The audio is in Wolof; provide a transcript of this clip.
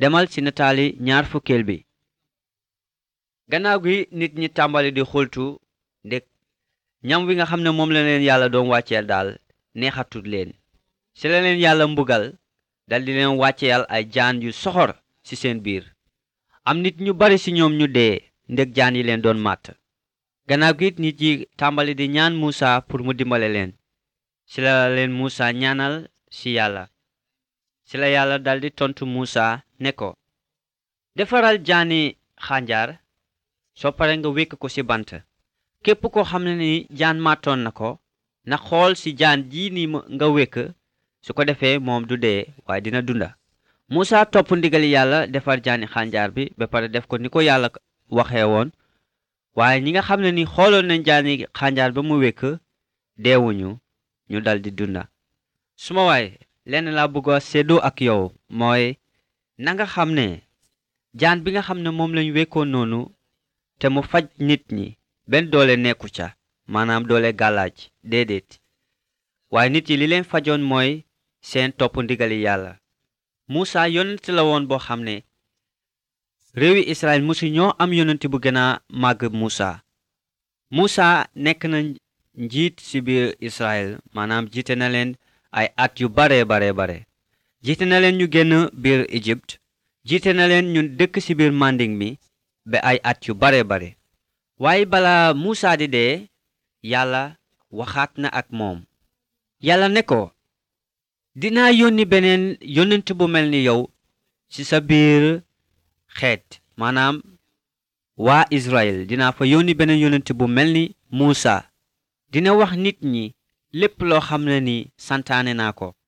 demal ci nataali ñaar fukkeel bi gannaaw gi nit ñi tàmbali di xultu ndek ñam wi nga xam ne moom la leen yàlla doon wàcceel daal neexatut leen ci la leen yàlla mbugal dal di leen wàcceel ay jaan yu soxor ci seen biir am nit ñu bari ci ñoom ñu dee ndek jaan yi leen doon màtt gannaaw gi nit yi tàmbali di ñaan Muusa pour mu dimbale leen ci la leen Muusa ñaanal ci yàlla ci la yàlla daldi tontu Muusa ne ko defaral jaani xànjar soo pare nga wékk ko ci bant képp ko xam ne ni jaan màttoon na ko na xool ci jaan ji ni nga wékk su ko defee moom du dee waaye dina dunda Muusa topp ndigali yàlla defar jaani xànjar bi ba pare def ko ni ko yàlla waxee woon waaye ñi nga xam ne ni xooloon nañ jaani xànjar ba mu wékk deewuñu ñu daldi dunda suma waay lenn laa bëgg a séddoo ak yow mooy na nga xam ne jaan bi nga xam ne moom lañ wékkoon noonu te mu faj nit ñi benn doole nekku ca maanaam doole gàllaaj déedéet waaye nit yi li leen fajoon mooy seen topp ndigali yàlla Muusa yonent la woon boo xam ne réewi Israël musu ñoo am yonent bu gën a màgg Muusa Muusa nekk na njiit ci biir Israël maanaam jiite na leen ay at yu bare bare bare jiite na leen ñu génn biir Égypte jiite na leen ñu dëkk ci biir manding mi ba ay at yu bare bare waaye bala Muusa di dee yàlla waxaat na ak moom yàlla ne ko dinaa yónni beneen yónnent bu mel ni yow ci sa biir xeet maanaam waa Israël dinaa fa yónni beneen yónnent bu mel ni Muusa dina wax nit ñi lépp loo xam ne ni santaane naa ko